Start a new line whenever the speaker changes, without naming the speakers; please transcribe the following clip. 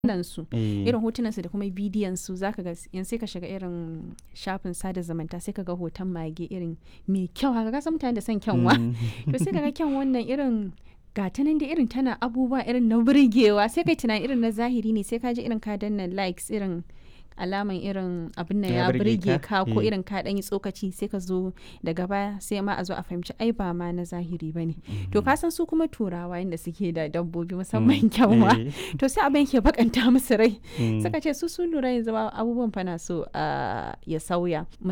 su
Eh.
irin hotunan su da kuma bidiyon su zaka ga yanzu sai ka shiga irin shafin sada zumunta sai ka ga hoton mage irin mai kyau haka ka san mutane da son kyanwa
Mm.
to sai ka ga kyan wannan irin gata nan da irin tana abubuwa irin na burgewa sai kai tunani irin na zahiri ne sai ka ji irin ka danna likes irin alaman irin abin nan
Ya
ya
burge
burge
ka?
ka ko
Eh.
irin ka dan yi tsokaci sai ka zo daga baya sai ma a zo a fahimci ai ba ma na zahiri bane to ka san su kuma turawa yanda suke da dabbobi musamman kyanwa
Eh.
to sai abin ke bakanta musu rai
Mm.
suka ce su sun lura yanzu ba abubuwan fa na so ah, ya sauya